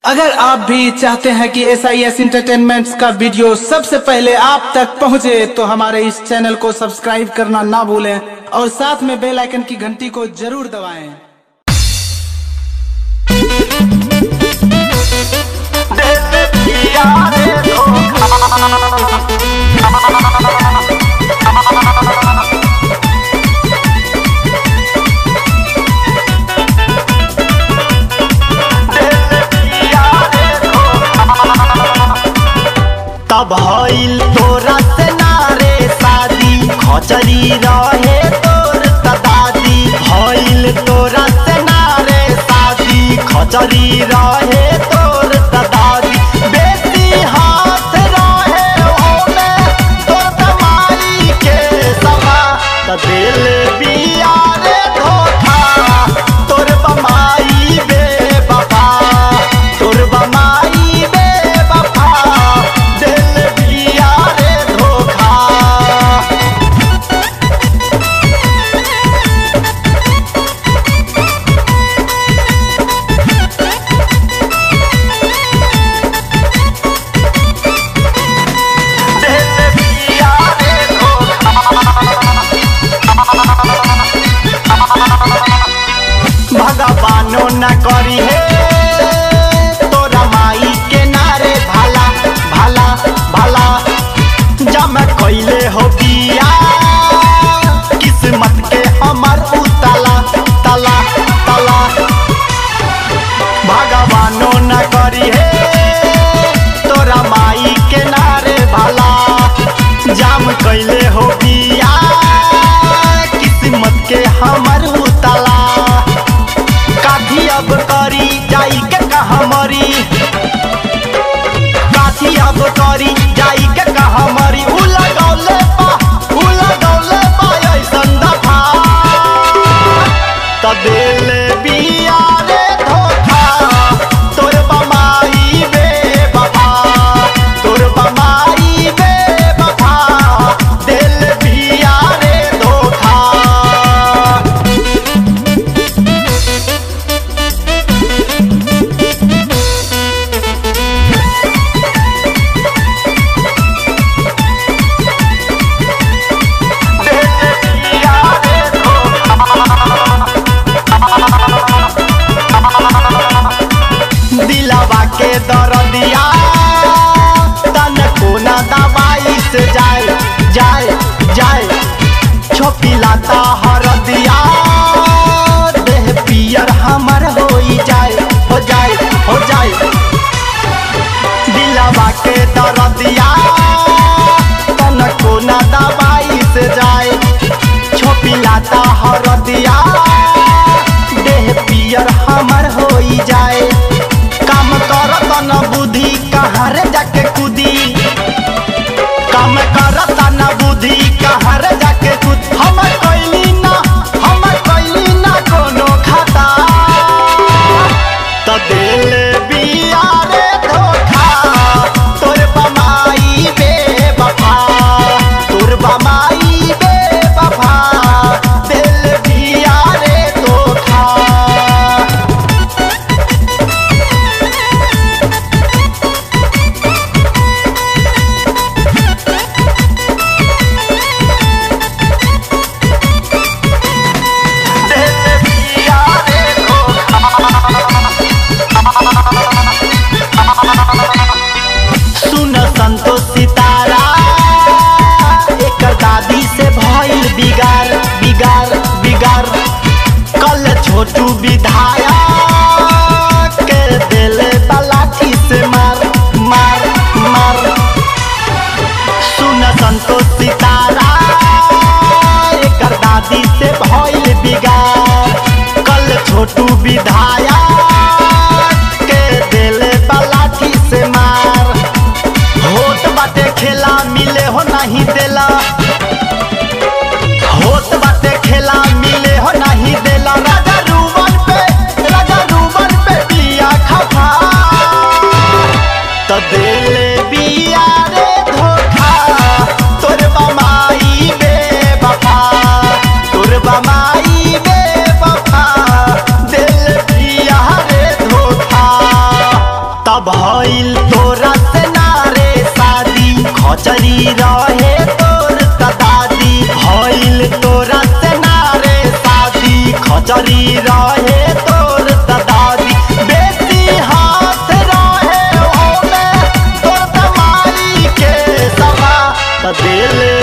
अगर आप भी चाहते हैं कि एस आई एस इंटरटेनमेंट का वीडियो सबसे पहले आप तक पहुंचे तो हमारे इस चैनल को सब्सक्राइब करना ना भूलें और साथ में बेल आइकन की घंटी को जरूर दबाएं। तब भइल तोरा से नारे शादी खचरी रहे तोर दादी भइल तोरा से नारे शादी खचरी रहे तोर दादी बेटी हाथ रहे ओमे तोर कमाई के समा त दिल बिया रे धोखा तोर बमाई बे बाबा तोर बमाई बे बाबा दिल बिया रे धोखा दिल बिया रे धोखा भगवानो न करी हे तोरा माई के नारे भाला भाला भाला जम कैले हो बिया किस्मत के हमर उतला तला तला भगवानो न करी हे तोरा माई के नारे भाला जाम कैले हो बिया किस्मत के हमर उतला काठी अब करी जाई के कहा मरी काठी अब करी जाई के कहा मरी उ लगौले पा उ लगौले पा ऐसन दफा त दिल बिया रे धोखा तोर बमाई बे बाबा तोर बमाई बे बाबा दिल बिया रे धोखा दिलावा के दरदिया तन कोना दवाई से जाए जाए जाए छोपिलाता हरदिया देह पियर हमर होई जाए हो जाए हो जाए दिलावा के दरदिया तन कोना दवाई से जाए छोपिलाता हरदिया देह पियर हमर होई जाए काम करत न बुद्धि कहाँ रे जाके कूदी काम करत न बुद्धि कहाँ रे जाके कूद हम कैली ना हम कैली ना कोनो खाता त दिल बिया रे धोखा तोर बमाई बे बफा तोर बमाई बे बफा दिल बिया रे धोखा दिल बिया रे धोखा सुन संतोष सितारा एकर दादी से भइल बिगार बिगार बिगार कल छोटू विधायक के दिले बलाठी से मार मार मार सुन संतोष सितारा एकर दादी से भइल बिगार कल छोटू विधायक के दिले बलाठी से मार होत बाटे खेला मिले हो नहीं देला होत बाटे खेला मिले हो नहीं देला राजा रुवन पे अब भइल तोरा से नारे शादी खचरी रहे तोर त दादी भइल तोरा से नारे शादी खचरी रहे तोर त दादी बेसी हाथ रहे ओमे तोर दमाई के सभा त दिल